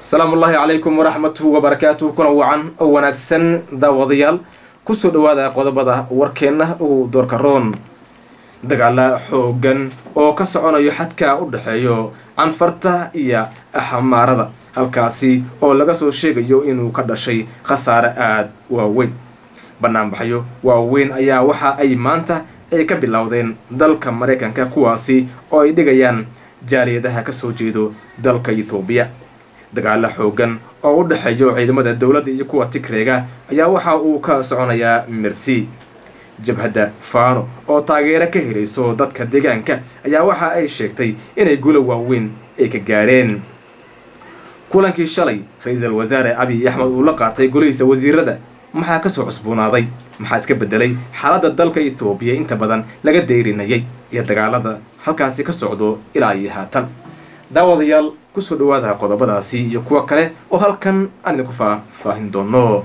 asalaamu ullaahi calaykum waraxmatuhu wabarakaatuhu kuna wacan oo wanaagsan daawadayaal kusoo dhowaada qodobada warkeenna ugu doorka roon dagaala xoogan oo ka soconayo xadka u dhexeeyo canfarta iyo axmaarada halkaasi oo laga soo sheegayo inuu ka dhashay khasaare aada waaweyn banaanbaxyo waaweyn ayaa waxa ay maanta ay ka bilowdeen dalka maraykanka kuwaasi oo ay dhigayaan jaaliyadaha ka soo jeedo dalka ethoobiya dagaalo xoogan oo u dhexeeyo ciidamada dowladda iyo kuwa tigreega ayaa waxa uu ka soconayaa mersi jabhadda faano oo taageero ka helayso dadka deegaanka ayaa waxa ay sheegtay inay gulo waaweyn ay ka gaareen kulankii shalay ra-iisul wasaare abiy axmed uu la qaatay golihiisa wasiirada maxaa kasoo cusboonaaday maxaa iska bedelay xaaladda dalka ethoobiya inta badan laga deyrinayay iyo dagaalada halkaasi ka socdo ilaa iyo haatan daawadayaal kusoo dhawaada qodobadaasi iyo kuwa kale oo halkan aan idinku faahfaahin doono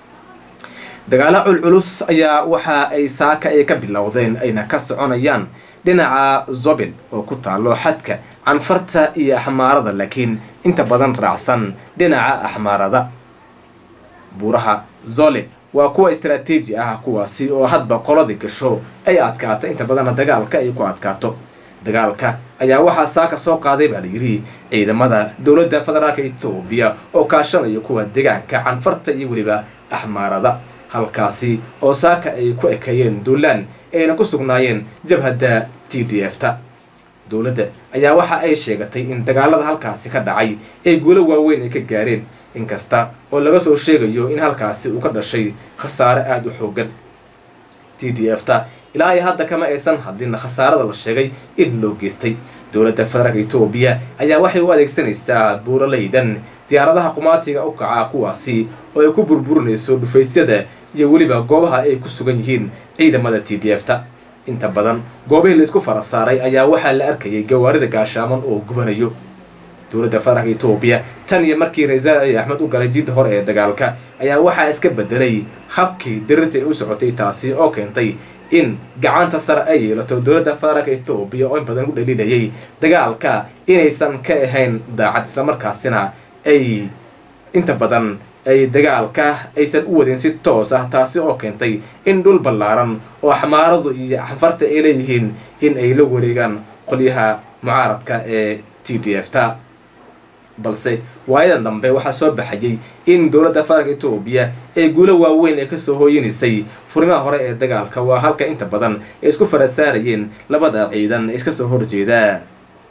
dagaalo culculus ayaa waxa ay saaka ay ka bilowdeen ayna ka soconayaan dhinaca zobel oo ku taalo xadka canfarta iyo axmaarada laakiin inta badan raacsan dhinaca axmaarada buuraha zole waa kuwa istaraatiiji ah kuwaasi oo hadba qoladi gasho ay adkaato inta badanna dagaalka ay ku adkaato dagaalka ayaa waxaa saaka soo qaaday baa layidhi ciidamada dowladda federaalka etoobiya oo kaashanayo kuwa deegaanka canfarta iyo weliba axmaarada halkaasi oo saaka ay ku ekeeyeen duulaan ayna ku sugnaayeen jabhadda t d f ta dowladda ayaa waxa ay sheegatay in dagaalada halkaasi ka dhacay ay guulo waaweyn ay ka gaareen inkasta oo laga soo sheegayo in halkaasi uu ka dhashay khasaare aada u xoogan t d f ta ilaa ay hadda kama aysan hadlin khasaarada la sheegay in loo geystay dowladda federaalka etoobiya ayaa waxay u adeegsanaysaa buuralaydan diyaaradaha qumaatiga u kaca kuwaasi oo ay ku burburinayso dhufaysyada iyo weliba goobaha ay ku sugan yihiin ciidamada t d f ta inta badan goobihii laisku fara saaray ayaa waxaa la arkayay gawaarida gaashaaman oo gubanayo dowladda federaalka etoobiya tan iyo markii ra-iisul abiy axmed u galay jidda hore ee dagaalka ayaa waxaa iska bedelay habkii dirirta ay u socotay taasi oo keentay in gacanta sare ay yeelato dowladda federaalka etoobiya oo in badan u dhaliilayay dagaalka inaysan ka ahayn daacad islamarkaasina ay inta badan ay dagaalka aysan u wadin si toos ah taasi oo keentay in dhul ballaaran oo axmaaradu iyo xanfarta ay leeyihiin in ay la wareegaan qolyaha mucaaradka ee t d f ta balse waayadan dambe waxaa soo baxayay in dowladda federaalka etoobiya ee guulo waaweyn ee kasoo hooyinaysay furimaha hore ee dagaalka waa halka inta badan ay isku farasaarayeen labada ciidan ee iska soo horjeeda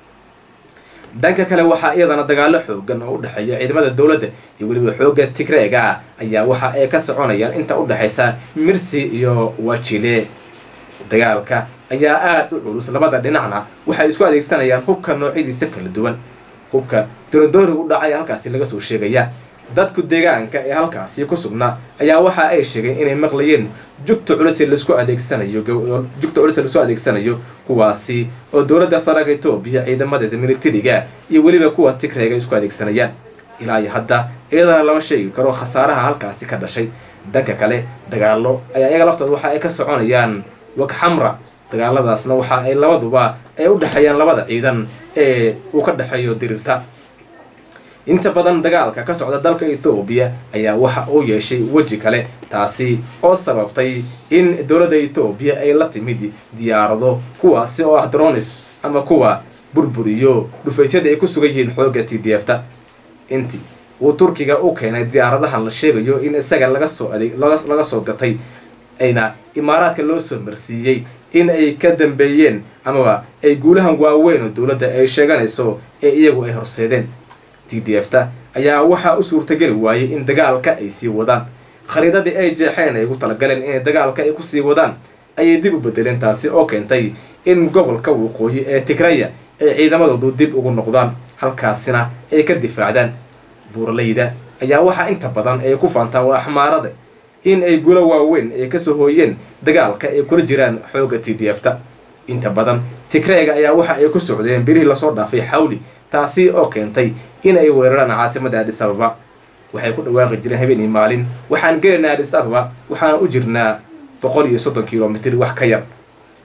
dhanka kale waxaa iyadana dagaalo xoogan oo u dhexeeya ciidamada dowladda iyo weliba xoogga tigreega ayaa waxa ay ka soconayaan inta u dhexaysa mirsi iyo wajile dagaalka ayaa aada u culus labada dhinacna waxay isku adeegsanayaan hubka noocyadiisa kala duwan hubka dorodoori u dhacay halkaasi laga soo sheegaya dadku deegaanka ee halkaasi ku sugnaa ayaa waxa ay sheegeen inay maqlayeen jugta culus lasku adeegsanayo jugta culus lasoo adeegsanayo kuwaasi oo dowladda federaalka etoobiya ciidamadeeda militariga iyo weliba kuwa tigreega isku adeegsanayaan ilaa iyo hadda iyadana lama sheegi karo khasaaraha halkaasi ka dhashay dhanka kale dagaalo ayaa iyaga laftooda waxa ay ka soconayaan wagxamra dagaaladaasna waxa ay labaduba ay u dhexeeyaan labada ciidan ee uu ka dhexeeyo diriirta inta badan dagaalka ka socda dalka ethoobiya ayaa waxa uu yeeshay weji kale taasi oo sababtay in dowladda ethoobiya ay la timid diyaarado kuwaasi oo ah dronis ama kuwa burburiyo dhufaysyada ay ku sugan yihiin xoogga t d f ta intii uu turkiga u keenay diyaaradahan la sheegayo in isaga laga soo adeeg laga soo gatay ayna imaaraadka loo soo marsiiyey in ay ka dambeeyeen amaba ay guulahan waaweyn oo dowladda ay sheeganayso ee iyagu ay horseedeen t d f ta ayaa waxaa u suurtageli waayey in dagaalka ay sii wadaan khariidadii ay jeexeen ay ugu talagaleen inay dagaalka ay kusii wadaan ayay dib u bedeleen taasi oo keentay in gobolka waqooyi ee tigraya ay ciidamadoodu dib ugu noqdaan halkaasina ay ka difaacdaan buuralayda ayaa waxaa inta badan ay ku faantaa waa axmaarada in ay gulo waaweyn ay kasoo hooyeen dagaalka ay kula jiraan xoogga t d f ta inta badan tigreega ayaa waxa ay ku socdeen birihii lasoo dhaafay xawli taasi oo keentay in ay weeraraan caasimada adis ababa waxay ku dhawaaqi jireen habeenii maalin waxaan gelaynaa adis ababa waxaana u jirnaa boqol iyo soddon kilomitr wax ka yar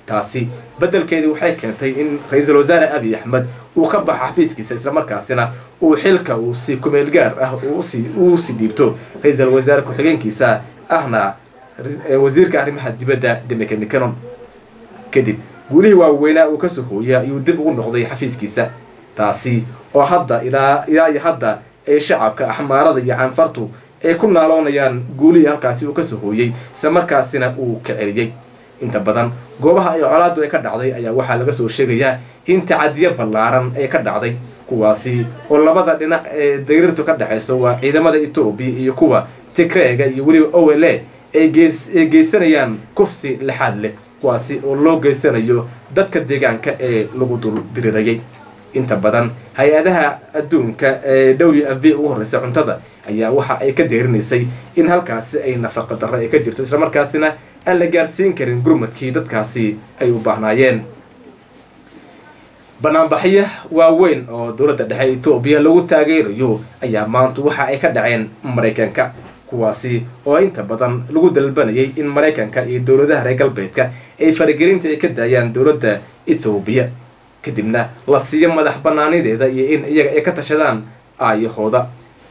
taasi beddelkeedii waxay keentay in ra-iisul wasaare abiy axmed uu ka baxo xafiiskiisa islamarkaasina uu xilka uu si kumeel gaar ah uu si dhiibto ra-iisul wasaare ku-xigeenkiisa ahna wasiirka arrimaha dibadda demeke mcanon kadib guulihii waaweynaa uu kasoo hooya ayuu dib ugu noqday xafiiskiisa taasi oo hadda ilaa ilaa iyo hadda ay shacabka axmaarada iyo canfartu ay ku naaloonayaan guulihii halkaasi uu kasoo hooyey islamarkaasina uu ka celiyey inta badan goobaha ay colaadu ay ka dhacday ayaa waxaa laga soo sheegayaa in tacadiyo ballaaran ay ka dhacday kuwaasi oo labada dhinac ee dariirtu ka dhexayso waa ciidamada etoobiya iyo kuwa tigreega iyo weliba o l a ay geysanayaan kufsi lixaad leh kuwaasi oo loo geysanayo dadka deegaanka ee lagu dul dirirayay inta badan hay-adaha adduunka ee w f v ugu horreysa cuntada ayaa waxa ay ka deerinaysay in halkaasi ay nafaqa darro ay ka jirto islamarkaasina aan la gaarsiin karin gurmadkii dadkaasi ay u baahnaayeen banaanbaxyo waaweyn oo dowladda dhexe etoobiya lagu taageerayo ayaa maanta waxa ay ka dhaceen maraykanka kuwaasi oo inta badan lagu dalbanayay in maraykanka iyo dowladaha reer galbeedka ay faragelinta ay ka daayaan dowladda ethoobiya kadibna la siiyo madax banaanideeda iyo in iyaga ay ka tashadaan aayahooda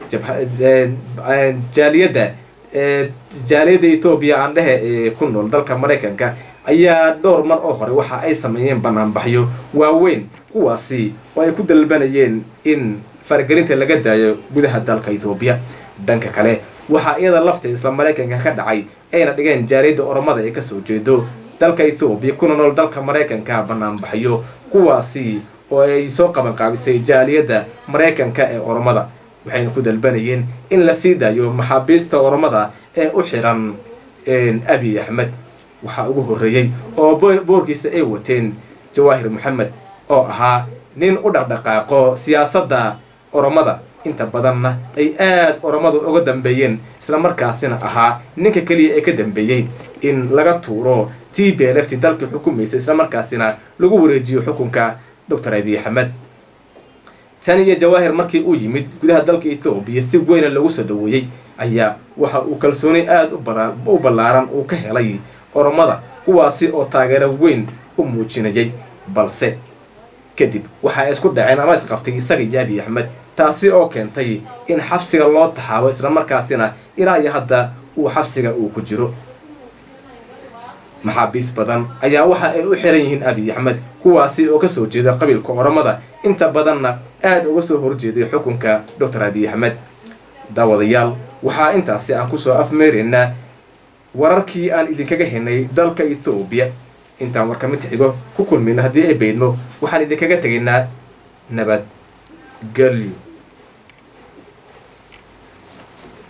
jaaliyadda jaaliyadda etoobiya aan dhehe ee ku nool dalka maraykanka ayaa dhowr mar oo hore waxa ay sameeyeen banaanbaxyo waaweyn kuwaasi oo ay ku dalbanayeen in faragelinta laga daayo gudaha dalka ethoobiya dhanka kale waxaa iyada lafta isla maraykanka ka dhacay ayna dhigeen jaaliyadda oromada ee kasoo jeedo dalka ethoobiya kuna nool dalka maraykanka banaanbaxyo kuwaasi oo ay soo qabanqaabisay jaaliyadda maraykanka ee oromada waxayna ku dalbanayeen in la sii daayo maxaabiista oromada ee u xiran abiy axmed waxaa ugu horreeyey oo boorkiisa ay wateen jawaahir moxamed oo ahaa nin u dhaqdhaqaaqo siyaasadda oromada inta badanna ay aada oromadu uga dambeeyeen islamarkaasina ahaa ninka keliya ee ka dambeeyey in laga tuuro t b l f t dalkii xukumaysa islamarkaasina lagu wareejiyo xukunka doctor abiy axmed tan iyo jawaahir markii uu yimid gudaha dalka ethoobiya si weyna lagu soo dhaweeyey ayaa waxa uu kalsooni aada u ballaaran uu ka helay oromada kuwaasi oo taageero weyn u muujinayay balse kadib waxa ay isku dhaceen ama isqabtay isaga iyo abiy axmed taasi oo keentay in xabsiga loo taxaabo islamarkaasina ilaa iyo hadda uu xabsiga uu ku jiro maxaabiis badan ayaa waxa ay u xiran yihiin abiy axmed kuwaasi oo kasoo jeeda qabiilka oromada inta badanna aada uga soo horjeeday xukunka doctor abiy axmed daawadayaal waxaa intaasi aan kusoo afmeeraynaa wararkii aan idinkaga henay dalka ethoobiya intaan warka mid xigo ku kulmayno haddii ay baydmo waxaan idinkaga tegaynaa nabad gelyo